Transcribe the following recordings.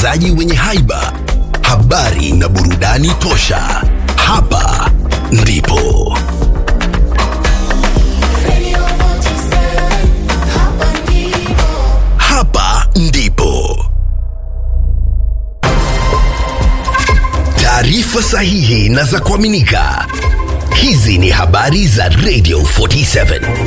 watangazaji wenye haiba, habari na burudani tosha. Hapa ndipo hapa ndipo taarifa sahihi na za kuaminika. Hizi ni habari za Radio 47.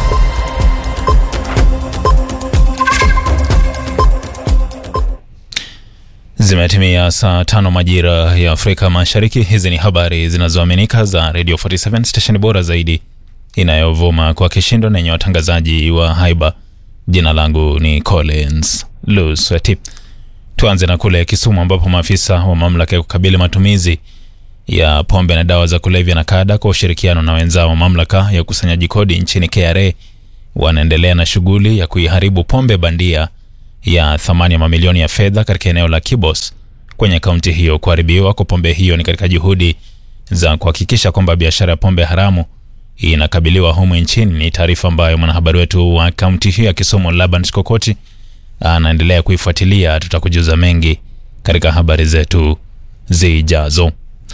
Zimetimia saa tano majira ya Afrika Mashariki. Hizi ni habari zinazoaminika za Radio 47 stesheni bora zaidi inayovuma kwa kishindo na yenye watangazaji wa haiba. Jina langu ni Collins Lusweti. Tuanze na kule Kisumu ambapo maafisa wa mamlaka ya kukabili matumizi ya pombe na dawa za kulevya na kada kwa ushirikiano na wenzao wa mamlaka ya ukusanyaji kodi nchini KRA wanaendelea na shughuli ya kuiharibu pombe bandia ya thamani ya mamilioni ya fedha katika eneo la Kibos kwenye kaunti hiyo. Kuharibiwa kwa pombe hiyo ni katika juhudi za kuhakikisha kwamba biashara ya pombe haramu inakabiliwa humu nchini. Ni taarifa ambayo mwanahabari wetu wa kaunti hiyo ya Kisumu Laban Skokoti anaendelea kuifuatilia. Tutakujuza mengi katika habari zetu zijazo.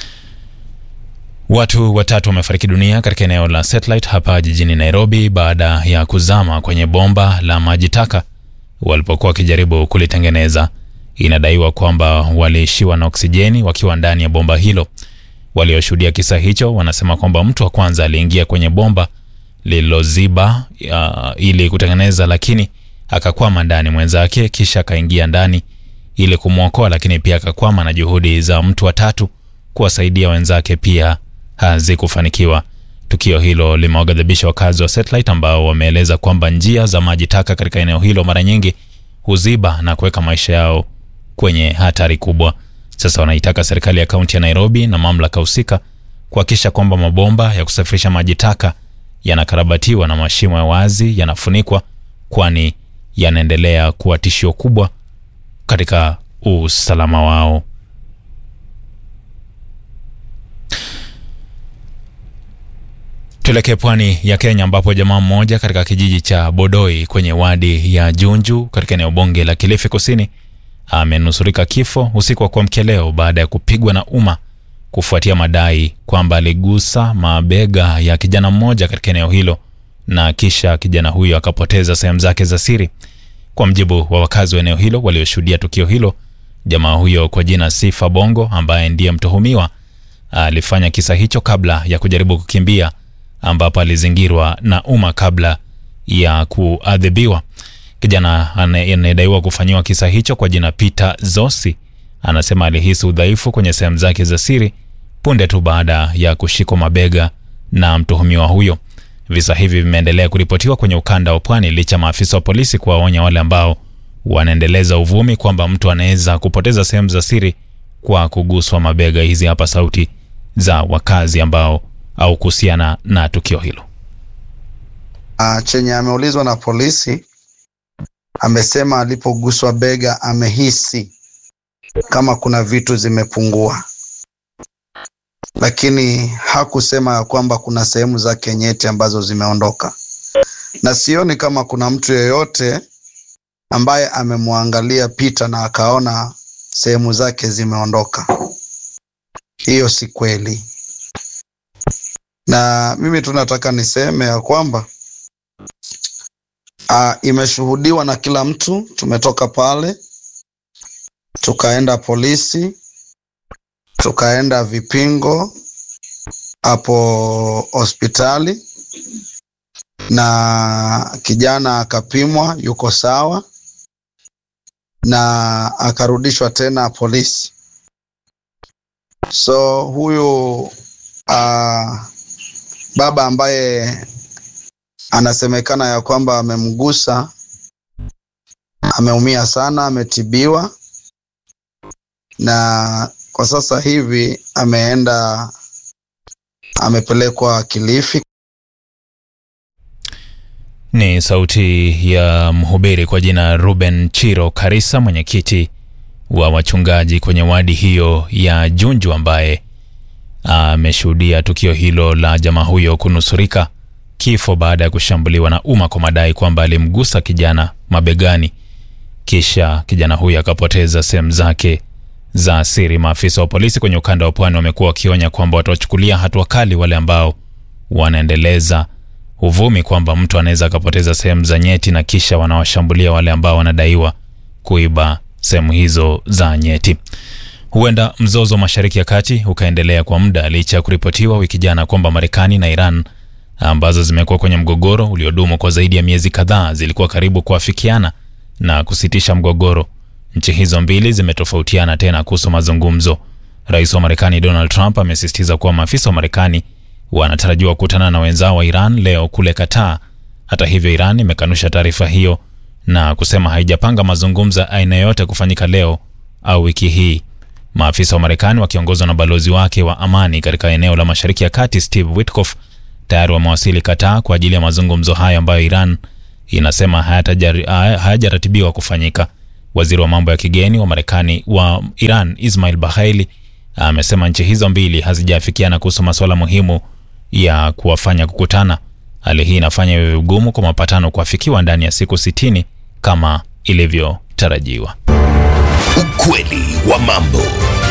Watu watatu wamefariki dunia katika eneo la Satellite hapa jijini Nairobi baada ya kuzama kwenye bomba la maji taka walipokuwa wakijaribu kulitengeneza. Inadaiwa kwamba waliishiwa na oksijeni wakiwa ndani ya bomba hilo. Walioshuhudia kisa hicho wanasema kwamba mtu wa kwanza aliingia kwenye bomba lililoziba uh, ili kutengeneza, lakini akakwama ndani, mwenzake kisha akaingia ndani ili kumwokoa, lakini pia akakwama, na juhudi za mtu wa tatu kuwasaidia wenzake pia hazikufanikiwa. Tukio hilo limewaghadhabisha wakazi wa Satellite ambao wameeleza kwamba njia za maji taka katika eneo hilo mara nyingi huziba na kuweka maisha yao kwenye hatari kubwa. Sasa wanaitaka serikali ya kaunti ya Nairobi na mamlaka husika kuhakikisha kwamba mabomba ya kusafirisha maji taka yanakarabatiwa na mashimo ya wazi yanafunikwa, kwani yanaendelea kuwa tishio kubwa katika usalama wao. Tuelekee pwani ya Kenya ambapo jamaa mmoja katika kijiji cha Bodoi kwenye wadi ya Junju katika eneo bunge la Kilifi Kusini amenusurika kifo usiku wa kuamkia leo baada ya kupigwa na umma kufuatia madai kwamba aligusa mabega ya kijana mmoja katika eneo hilo na kisha kijana huyo akapoteza sehemu zake za siri. Kwa mjibu wa wakazi wa eneo hilo walioshuhudia tukio hilo, jamaa huyo kwa jina Sifa Bongo ambaye ndiye mtuhumiwa alifanya kisa hicho kabla ya kujaribu kukimbia ambapo alizingirwa na umma kabla ya kuadhibiwa. Kijana anayedaiwa kufanyiwa kisa hicho kwa jina Peter Zosi anasema alihisi udhaifu kwenye sehemu zake za siri punde tu baada ya kushikwa mabega na mtuhumiwa huyo. Visa hivi vimeendelea kuripotiwa kwenye ukanda wa pwani licha maafisa wa polisi kuwaonya wale ambao wanaendeleza uvumi kwamba mtu anaweza kupoteza sehemu za siri kwa kuguswa mabega. Hizi hapa sauti za wakazi ambao au kuhusiana na tukio hilo. Uh, chenye ameulizwa na polisi amesema alipoguswa bega amehisi kama kuna vitu zimepungua, lakini hakusema ya kwamba kuna sehemu zake nyeti ambazo zimeondoka, na sioni kama kuna mtu yeyote ambaye amemwangalia Peter na akaona sehemu zake zimeondoka. Hiyo si kweli na mimi tu nataka niseme ya kwamba uh, imeshuhudiwa na kila mtu. Tumetoka pale tukaenda polisi, tukaenda vipingo hapo hospitali, na kijana akapimwa, yuko sawa, na akarudishwa tena polisi. So huyu uh, baba ambaye anasemekana ya kwamba amemgusa ameumia sana, ametibiwa na kwa sasa hivi ameenda amepelekwa Kilifi. Ni sauti ya mhubiri kwa jina Ruben Chiro Karisa, mwenyekiti wa wachungaji kwenye wadi hiyo ya Junju, ambaye ameshuhudia tukio hilo la jamaa huyo kunusurika kifo baada ya kushambuliwa na umma kwa madai kwamba alimgusa kijana mabegani kisha kijana huyo akapoteza sehemu zake za siri. Maafisa wa polisi kwenye ukanda wa pwani wamekuwa wakionya kwamba watawachukulia hatua kali wale ambao wanaendeleza uvumi kwamba mtu anaweza akapoteza sehemu za nyeti na kisha wanawashambulia wale ambao wanadaiwa kuiba sehemu hizo za nyeti. Huenda mzozo wa Mashariki ya Kati ukaendelea kwa muda licha ya kuripotiwa wiki jana kwamba Marekani na Iran ambazo zimekuwa kwenye mgogoro uliodumu kwa zaidi ya miezi kadhaa zilikuwa karibu kuafikiana na kusitisha mgogoro. Nchi hizo mbili zimetofautiana tena kuhusu mazungumzo. Rais wa Marekani Donald Trump amesisitiza kuwa maafisa wa Marekani wanatarajiwa kukutana na wenzao wa Iran leo kule Qatar. Hata hivyo, Iran imekanusha taarifa hiyo na kusema haijapanga mazungumzo ya aina yoyote kufanyika leo au wiki hii. Maafisa wa Marekani wakiongozwa na balozi wake wa amani katika eneo la Mashariki ya Kati Steve Witkoff tayari wamewasili Qatar kwa ajili ya mazungumzo hayo ambayo Iran inasema hayajaratibiwa kufanyika. Waziri wa mambo ya kigeni wa Marekani wa Iran Ismail Bahaili amesema nchi hizo mbili hazijaafikiana kuhusu masuala muhimu ya kuwafanya kukutana. Hali hii inafanya iwe vigumu kwa mapatano kuafikiwa ndani ya siku sitini kama ilivyotarajiwa. Ukweli wa mambo.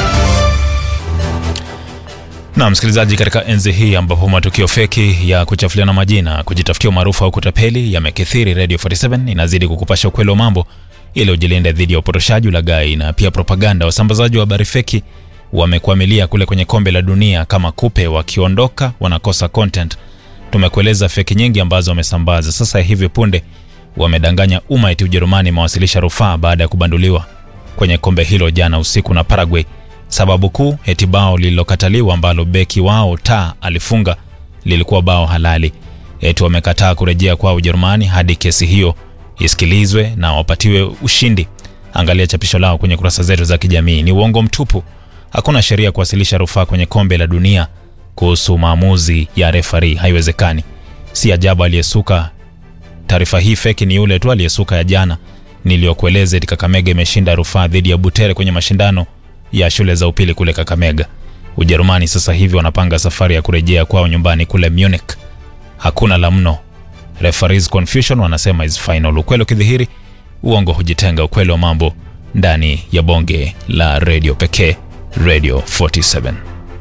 Na msikilizaji, katika enzi hii ambapo matukio feki ya kuchafuliana majina, kujitafutia umaarufu au kutapeli yamekithiri, Radio 47 inazidi kukupasha ukweli wa mambo ili ujilinde dhidi ya upotoshaji, ulaghai na pia propaganda. Wasambazaji wa habari feki wamekwamilia kule kwenye kombe la dunia kama kupe, wakiondoka wanakosa content. Tumekueleza feki nyingi ambazo wamesambaza. Sasa hivi punde wamedanganya umma eti Ujerumani imewasilisha rufaa baada ya kubanduliwa kwenye kombe hilo jana usiku na Paraguay. Sababu kuu eti bao lililokataliwa ambalo beki wao ta alifunga lilikuwa bao halali. Eti wamekataa kurejea kwa Ujerumani hadi kesi hiyo isikilizwe na wapatiwe ushindi. Angalia chapisho lao kwenye kurasa zetu za kijamii. Ni uongo mtupu. Hakuna sheria kuwasilisha rufaa kwenye kombe la dunia kuhusu maamuzi ya refari, haiwezekani. Si ajabu aliyesuka taarifa hii feki ni yule tu aliyesuka ya jana niliyokueleza eti Kakamega imeshinda rufaa dhidi ya Butere kwenye mashindano ya shule za upili kule Kakamega. Ujerumani sasa hivi wanapanga safari ya kurejea kwao nyumbani kule Munich. Hakuna la mno. Referees confusion wanasema is final. Ukweli ukidhihiri, uongo hujitenga. Ukweli wa mambo ndani ya bonge la radio pekee, Radio 47.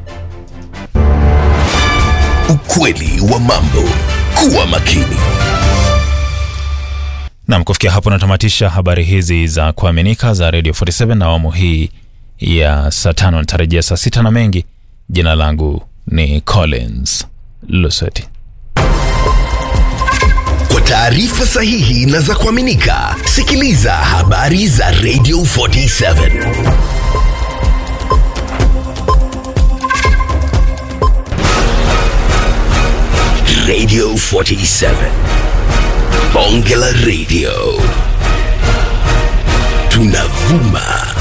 Ukweli wa mambo. Kuwa makini. Nam, kufikia hapo natamatisha habari hizi za kuaminika za Radio 47 na awamu hii ya saa tano. Nitarejea saa sita na mengi. Jina langu ni Collins Lusweti. Kwa taarifa sahihi na za kuaminika, sikiliza habari za Radio 47. Radio 47. Bonge la Radio. Tunavuma